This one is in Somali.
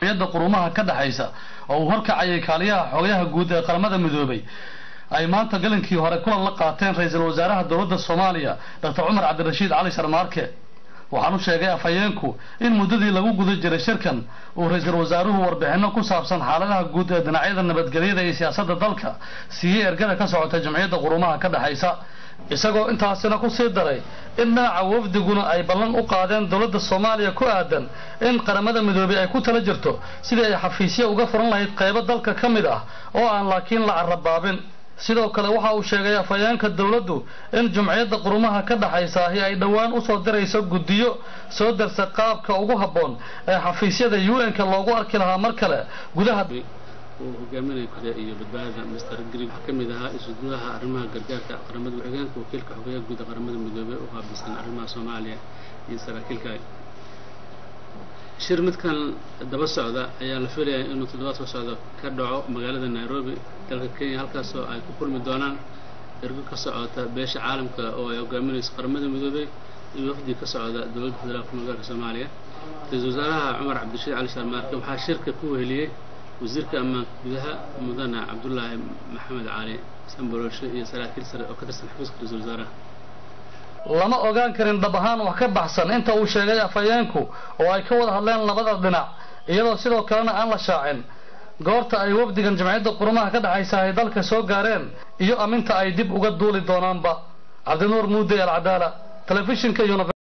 jamciyadda qurumaha ka dhexaysa oo uu horkacayay kaaliyaha xogayaha guud ee qaramada midoobay ay maanta galinkii hore kulan la qaateen ra-iisul wasaaraha dowladda soomaaliya doctor cumar cabdirashiid cali sharmaarke waxaan u sheegay afhayeenku in muddadii lagu guda jiray shirkan uu ra-iisul wasaaruhu warbixinno ku saabsan xaaladaha guud ee dhinacyada nabadgelyada iyo siyaasadda dalka siiyey ergada ka socota jamciyadda qurumaha ka dhexaysa isagoo intaasina ku sii daray in dhinaca wafdiguna ay ballan u qaadeen dowladda soomaaliya ku aadan in qaramada midoobey ay ku tala jirto sidii ay xafiisyo uga furan lahayd qaybo dalka ka mid ah oo aan laakiin la carabaabin sidoo kale waxa uu sheegay afhayeenka dowladdu in jumciyadda qurumaha ka dhexaysa ahi ay dhowaan usoo dirayso guddiyo soo darsa qaabka ugu habboon ee xafiisyada u n-ka loogu arki lahaa mar kale gudaha uu hogaaminaya guda iyo badbaadada master green waxaa ka mid ahaa isuduwaha arrimaha gargaarka qaramada ku-xigeenka wakiilka xogeyaha guud ee qaramada midoobey u qaabilsan arrimaha soomaaliya iyo saraakiil kale shir midkan daba socda ayaa la filayaa inuu toddobaad soo socdo ka dhaco magaalada nairobi dalka kenya halkaasoo ay ku kulmi doonaan ergo ka socota beesha caalamka oo ay hogaaminayso qaramada midoobey iyo wafdi ka socda dowladda federaalka magaalka soomaaliya ra-iisul wasaaraha cumar cabdirashiid cali sharmaarke waxaa shirka ku weheliyey wasiirka ammaanka gudaha mudane cabdulaahi maxamed cali sanbolooshe iyo saraakiil sare oo ka tirsan xafiiska ra-iisul wasaaraha lama ogaan karin dhab ahaan wax ka baxsan inta uu sheegay afhayeenku oo ay ka wada hadleen labada dhinac iyadoo sidoo kalena aan la shaacin goorta ay wafdigan jamciyadda qurumaha ka dhexaysa ay dalka soo gaareen iyo aminta ay dib uga duuli doonaanba cabdinuur muude alcadaala telefishinka